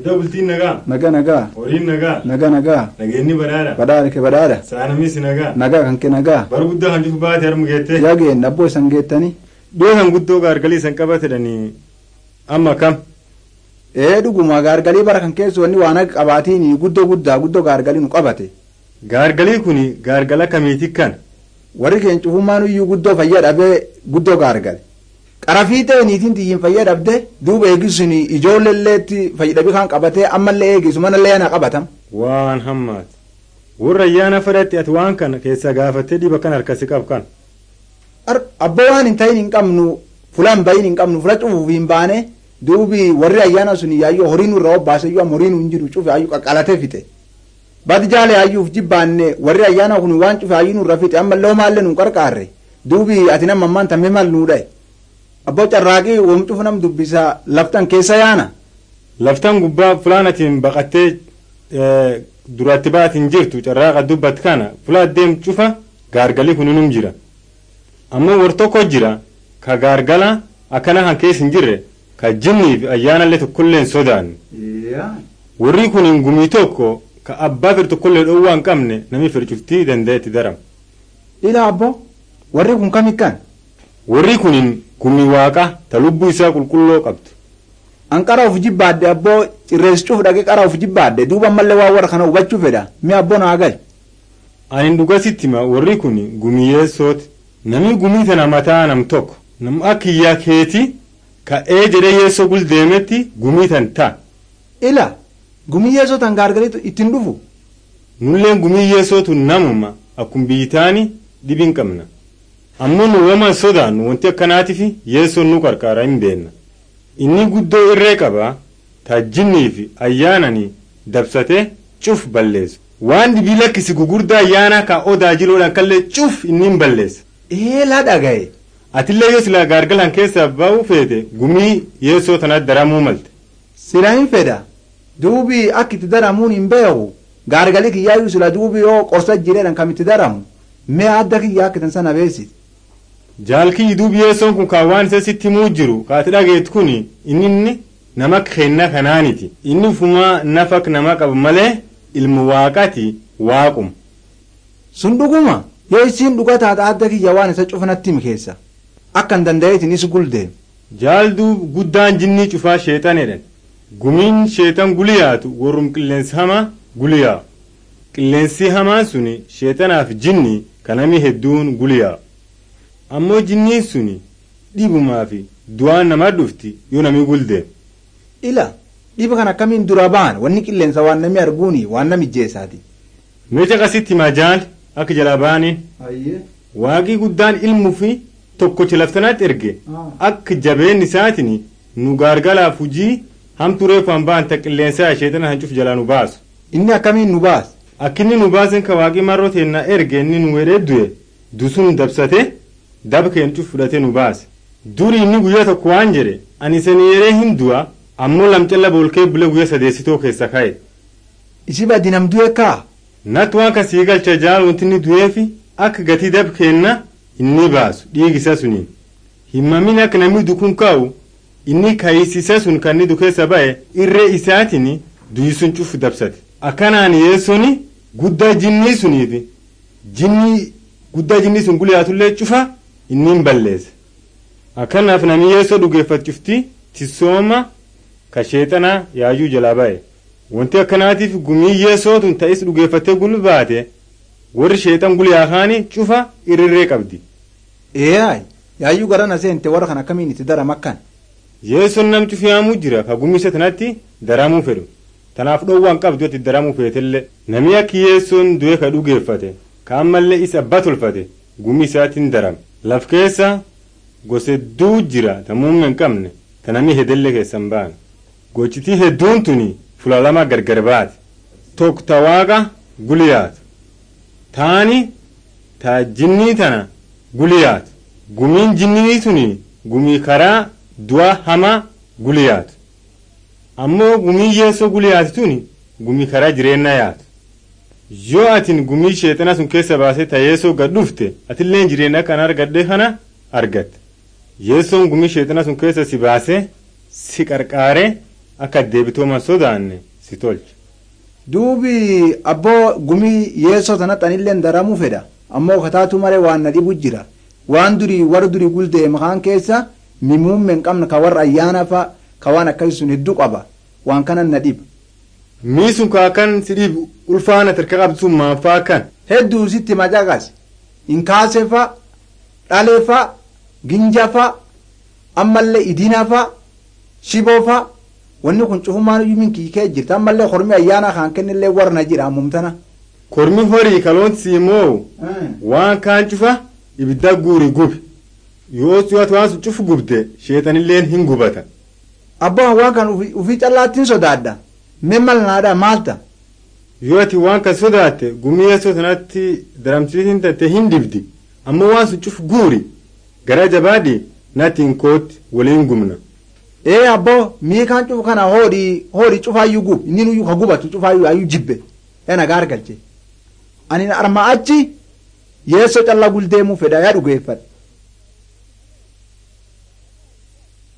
Guddaa bultiin nagaa. nagaa nagaa Horiin nagaa. nagaa nagaa Nageenyi badhaadha. badhaadha ke badhaadha Saanamis nagaa. nagaa kan ke nagaa Bara guddaa kan dhufu baate harma geette. yaageen abboo isan geettanii Dhiyoo kan guddoo gaargalii isan qabatedhanii amma kam. ee dhuguma gaargalii bara kan keessa wanni waan akka qabaatiin guddoo guddaa guddoo gaargalii nu qabate Gaargalii kun gaargala kamiiti kan. warri keenya cufummaan iyyuu guddoo fayyaa dhabee guddoo gaargale qarafii ta'e niitiin xiyyiin fayyaa dhabde duuba eegisuun ijoolleelleetti fayyadabii kan qabatee ammallee eegisu manallee yana qabatam Waan hammaati. Warra ayyaana fedhatti ati waan kana keessa gaafattee dhiba kan harkasi qab kan. Ar- abbaa waan hin ta'in hin qabnu fulaan bayin hin qabnu fula cufuuf hin baane duubi warri ayyaana sun yaayyoo horii nurra obbaase iyyuu amma horii nu hin jiru cufe ayyuu qaqqalatee fixe badi jaale ayyuuf jibbaanne warri ayyaana kun waan cufe ayyuu nurra fixe amma loo maallee nu qarqaarre duubi ati nama ammaan tammee maal nuu dhaye abboo carraaqii wom cufu nam dubbisa laftan keessa yaana Laftan gubbaa fulaan atiin baqattee eh, duratti baatiin jirtu carraaqa dubbat kana fulaa deem cufa gaargalii kun inum jira. Ammoo war tokko jira ka gaargala akkana kan keessa hin jirre ka jinnii fi ayyaanallee tokkollee hin sodaanne. Warri kun hin gumii tokko ka abbaa fir tokkollee dhoowwaa hin qabne namni fircuftii danda'e itti darama. ila abboo warri kun kamikkan Warri kun hin gumii waaqa ta lubbuu isaa qulqulloo qabdu. an qara of jibbaadde abboo cirrees cuf dhaqee qara of jibbaadde duuba ammallee waa warra kana hubachuu fedha mi abboo naa gal Ani dhugasitti ma warri kun gumiyyeessooti. Namni gumii tana mataa nam tokko nam akka iyyaa keeti ka'ee jedhee yeessoo gul deemetti gumii tan ta'a. ila gumiyyeessoo tan gaargaliitu ittiin dhufu Nulleen gumii yeessootu namuma akkuma biyyitaani dhibiin qabna. Ammoo nu wama sodaannu wanti akkanaatiif yeessoon nu qarqaara hin beenna. Inni guddoo irree qaba taajjinnii fi ayyaananii dabsatee cuf balleessu. Waan dhibii lakkisi gugurdaa ayyaanaa ka odaa jiloodhaan kallee cuf inni hin balleessa. eelaa dhagaye Atillee yoo silaa gaargalaan keessaa ba'uu feete gumii yeessoo tanaatti daramuu malte. sila hin fedha duubi akka itti daramuun hin beeku gaargalii kiyyaayyuu sila duubi yoo qorsa jireedhan kam itti daramu mee adda kiyyaa akka tan sana beesit Jaalkii duubi yeessoon kun kan waan isa sitti himuu jiru kaati dhageet kun inni inni nama kennaa kanaaniti. Inni fumaa nafa nama qaba malee ilmu waaqati waaquma. sun dhuguma yoo isiin dhuga taata adda kiyya waan isa cufanatti himi keessa akka hin danda'eetin is guldeem Jaalduu guddaan jinnii cufaa sheexan jedhan. Gumiin sheexan guliyaatu warrum qilleensi hamaa guliyaa. Qilleensi hamaan suni sheexanaaf jinni kanami hedduun guliyaa. Ammoo jinniin suni dhibumaa fi du'aan namaa dhufti yoo nami guldeem. ila dhiba kan akkamiin dura ba'an wanni qilleensa waan namni arguuni waan nami jeessaati Meeshaa qasitti majaal akka jalaa baaniin waaqii guddaan ilmuu fi tokkocha laftanaatti erge akka jabeen isaatiin nu gaargalaaf hujii hamtu reefaan ba'an ta qilleensaa sheexana hancuuf jalaa nu baasu. inni akkamiin nu baas Akka inni nu baasen ka waaqii marroo teennaa erge inni nu wedhee du'e dusun dabsate daba keencuuf fudhatee nu baase. Duri inni guyyaa tokko waan jedhe ani sanii yeree hin du'a ammoo lamcalla boolkee bule guyyaa sadeessitoo keessa ka'e. isi baddi nam du'e kaa Natti waan kasii galcha jaal wanti inni du'eefi akka gatii dab kenna inni baasu dhiigisa suniin. Himmamin akka namni dukun kaa'u inni kaayisisa sun kan inni dukeessa ba'e irree isaatiin du'isun cufu dabsate. Akkanaan yeessoni guddaa jinnii suniifi jinnii guddaa jinnii sun guliyaatullee cufa inni hin balleesse. Akkanaaf namni yeessoo dhugeeffachufti tisooma ka sheexanaa yaayuu jalaa ba'e. Wanti akkanaatiif gumii yeessootuun ta'is dhugeeffattee gulu baate warri sheexan guliyaa kaanii cufa irrirree qabdi. eeyaay yaayyuu gara na seente warra kan akkamiin itti daram akkan Yeessoon nam cufiyaamuu jira ka gumisa tanatti daramuu fedhu. Tanaaf dhoowwaan qabdu itti daramuu feetellee. Namni akka yeessoon du'e ka dhugeeffate ka ammallee isa abba tolfate gumii isaatiin darame. Laf keessa gosa hedduu jira ta muummee hin qabne ta namni hedellee keessan ba'an. Gochitii hedduun tuni fula lama gargar baate. Tokko ta waaqa guliyaatu. Taani ta jinnii tana guliyaatu. Gumiin jinnii tuni gumii karaa du'a hamaa guliyaatu. Ammoo gumii yeessoo guliyaatu tuni gumii karaa jireenyaa yaatu. Yoo atin gumii sheexana sun keessa baasee ta yeessoo gad dhufte atilleen jireenya kana argadhe kana argatte. Yeessoon gumii sheexana sun keessa si baasee si qarqaaree akka deebitooman sodaanne si tolcha. duubi abboo gumii yeessoo tanatti anillee daramuu fedha ammoo kataatu malee waan na dhibu jira waan durii warra durii guldee makaan keessa mimuumme hin qabne ka warra ayyaana fa ka waan akkasii sun hedduu qaba waan kanan na dhiba. Mii sun kaakan si dhibu ulfaana tirka qabdu sun maanfaa kan. Hedduu sitti macaqas inkaase fa dhalee fa ginja fa ammallee idina fa shiboo fa wanni kun cufumaan iyyuu min kiikee jirti ammallee hormi ayyaana kan kennillee warra jira ammumtana. Kormi horii kaloonsi moo waan kaan cufa ibidda guuri gubi yoo si'atu waan sun cufu gubde sheexanilleen hin gubata. Abbaan waan kan ufii callaattiin sodaadha mee mal naadha maalta. Yoo ati waan kan sodaatte gumiyeessoo sanatti daramsiisin tatte hin dibdi ammoo waan sun cufu guuri gara jabaadhi natti hin kootti waliin gumna. ee abbo mii kan cufu kana hoodhi hoodhi cufaayyuu gub inni nuyyuu ka gubatu cufaayyuu ayyuu jibbe ee nagaa argalche ani arma achi yeessoo callaa guldeemuu fedha yaa dhugeeffadha